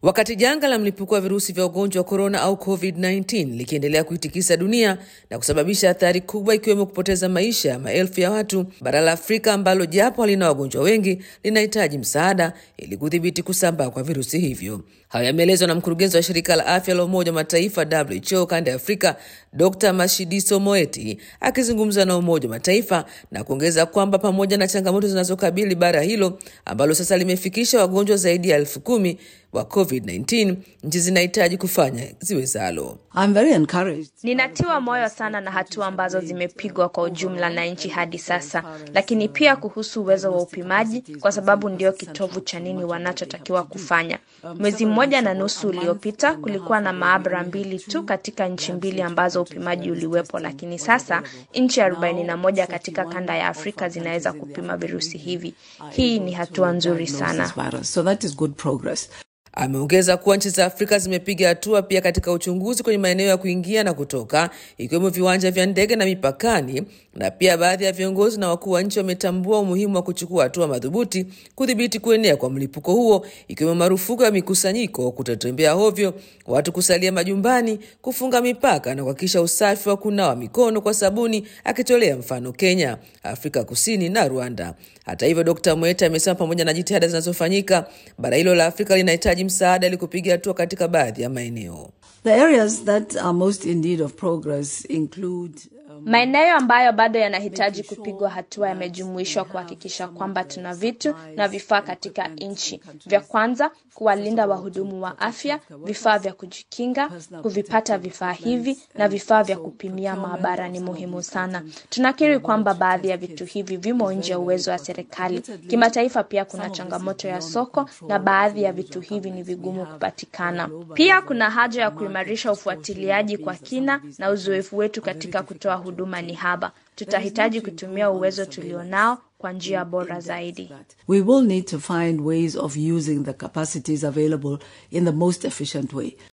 Wakati janga la mlipuko wa virusi vya ugonjwa wa korona au COVID-19 likiendelea kuitikisa dunia na kusababisha athari kubwa ikiwemo kupoteza maisha ya maelfu ya watu, bara la Afrika ambalo japo halina wagonjwa wengi linahitaji msaada ili kudhibiti kusambaa kwa virusi hivyo. Hayo yameelezwa na mkurugenzi wa shirika la afya la Umoja wa Mataifa WHO kanda ya Afrika, Dr Mashidiso Moeti akizungumza na Umoja wa Mataifa na kuongeza kwamba pamoja na changamoto zinazokabili bara hilo ambalo sasa limefikisha wagonjwa zaidi ya elfu kumi wa COVID-19, nchi zinahitaji kufanya ziwezalo. I'm very encouraged. Ninatiwa moyo sana na hatua ambazo zimepigwa kwa ujumla na nchi hadi sasa, lakini pia kuhusu uwezo wa upimaji, kwa sababu ndio kitovu cha nini wanachotakiwa kufanya. Mwezi mmoja na nusu uliopita kulikuwa na maabara mbili tu katika nchi mbili ambazo upimaji uliwepo, lakini sasa nchi arobaini na moja katika kanda ya Afrika zinaweza kupima virusi hivi. Hii ni hatua nzuri sana. So that is good progress. Ameongeza kuwa nchi za Afrika zimepiga hatua pia katika uchunguzi kwenye maeneo ya kuingia na kutoka, ikiwemo viwanja vya ndege na mipakani, na pia baadhi ya viongozi na wakuu wa nchi wametambua umuhimu wa kuchukua hatua madhubuti kudhibiti kuenea kwa mlipuko huo, ikiwemo marufuku ya mikusanyiko, kutotembea hovyo, watu kusalia majumbani, kufunga mipaka na kuhakikisha usafi wa kunawa mikono kwa sabuni, akitolea mfano Kenya, Afrika Kusini na Rwanda. Hata hivyo, Dkt Mweta amesema pamoja na jitihada zinazofanyika, bara hilo la Afrika linahitaji msaada ili kupiga hatua katika baadhi ya maeneo. The areas that are most in need of progress include Maeneo ambayo bado yanahitaji kupigwa hatua yamejumuishwa kuhakikisha kwamba tuna vitu na vifaa katika nchi. Vya kwanza, kuwalinda wahudumu wa afya, vifaa vya kujikinga, kuvipata vifaa hivi na vifaa vya kupimia maabara ni muhimu sana. Tunakiri kwamba baadhi ya vitu hivi vimo nje ya uwezo wa serikali. Kimataifa pia kuna changamoto ya soko na baadhi ya vitu hivi ni vigumu kupatikana. Pia kuna haja ya kuimarisha ufuatiliaji kwa kina na uzoefu wetu katika kutoa huduma ni haba. Tutahitaji kutumia uwezo tulionao kwa njia bora zaidi. we will need to find ways of using the capacities available in the most efficient way.